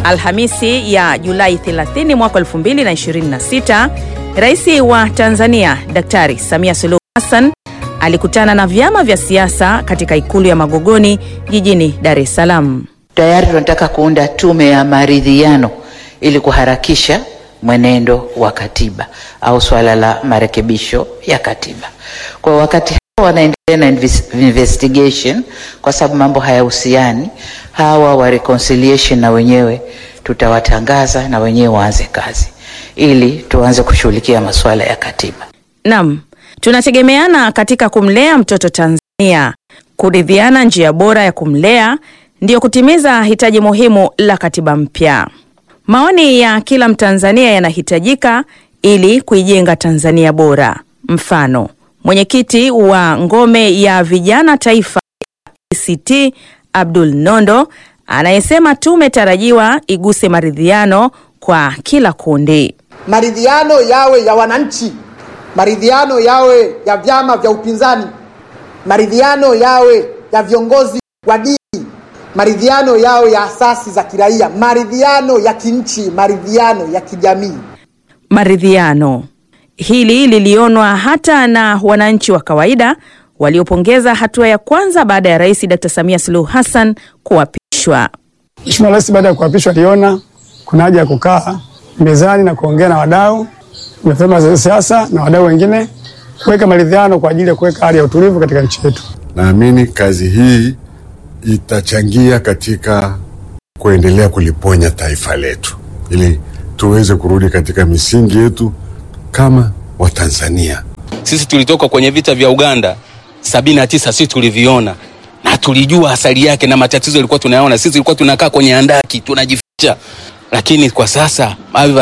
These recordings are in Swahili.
Alhamisi ya Julai 30 mwaka 2026, Rais wa Tanzania Daktari Samia Suluhu Hassan alikutana na vyama vya siasa katika ikulu ya Magogoni jijini Dar es Salaam. Tayari tunataka kuunda tume ya maridhiano ili kuharakisha mwenendo wa katiba au swala la marekebisho ya katiba. Kwa wakati hawa wanaendelea na investigation, kwa sababu mambo hayahusiani, hawa wa reconciliation na wenyewe tutawatangaza na wenyewe waanze kazi ili tuanze kushughulikia masuala ya katiba. Naam, tunategemeana katika kumlea mtoto Tanzania. Kuridhiana njia bora ya kumlea ndiyo kutimiza hitaji muhimu la katiba mpya. Maoni ya kila Mtanzania yanahitajika ili kuijenga Tanzania bora. Mfano, mwenyekiti wa ngome ya vijana taifa ACT Abdul Nondo anayesema tume tarajiwa iguse maridhiano kwa kila kundi. Maridhiano yawe ya wananchi, maridhiano yawe ya vyama vya upinzani, maridhiano yawe ya viongozi wa dini, maridhiano yawe ya asasi za kiraia, maridhiano ya kinchi, maridhiano ya kijamii. Maridhiano hili lilionwa hata na wananchi wa kawaida waliopongeza hatua ya kwanza baada ya Rais Dr. Samia Suluhu Hassan kuapishwa. Mheshimiwa Rais baada ya kuapishwa aliona kuna haja ya kukaa mezani na kuongea na wadau na vyama vya siasa na wadau wengine kuweka maridhiano kwa ajili ya kuweka hali ya utulivu katika nchi yetu. Naamini kazi hii itachangia katika kuendelea kuliponya taifa letu ili tuweze kurudi katika misingi yetu kama Watanzania. Sisi tulitoka kwenye vita vya Uganda sabini na tisa, sisi tuliviona na tulijua asali yake na matatizo yalikuwa tunayaona. Sisi tulikuwa tunakaa kwenye andaki tunajificha, lakini kwa sasa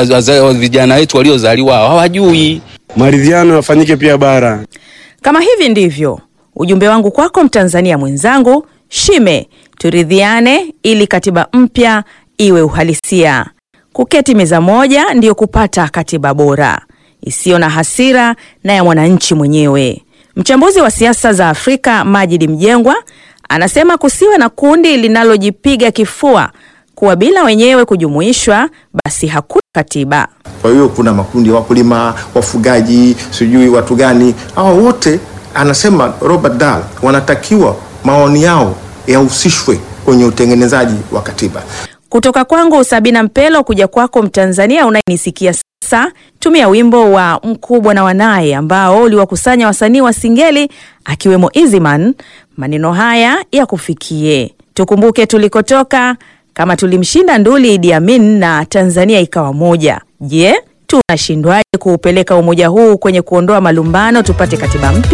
vijana wetu waliozaliwa hawajui. Maridhiano yafanyike pia bara. Kama hivi ndivyo ujumbe wangu kwako Mtanzania mwenzangu, shime turidhiane ili katiba mpya iwe uhalisia. Kuketi meza moja ndiyo kupata katiba bora isiyo na hasira na ya mwananchi mwenyewe. Mchambuzi wa siasa za Afrika Majid Mjengwa anasema kusiwe na kundi linalojipiga kifua kuwa bila wenyewe kujumuishwa basi hakuna katiba. Kwa hiyo kuna makundi ya wakulima, wafugaji, sijui watu gani, hawa wote anasema Robert Dahl wanatakiwa maoni yao yahusishwe kwenye utengenezaji wa katiba. Kutoka kwangu Sabina Mpelo kuja kwako Mtanzania unayenisikia sasa, tumia wimbo wa Mkubwa na Wanaye ambao uliwakusanya wasanii wa Singeli akiwemo Easyman. Maneno haya ya kufikie, tukumbuke tulikotoka, kama tulimshinda nduli Idi Amin na Tanzania ikawa moja. Je, tunashindwaje kuupeleka umoja huu kwenye kuondoa malumbano tupate katiba mpya?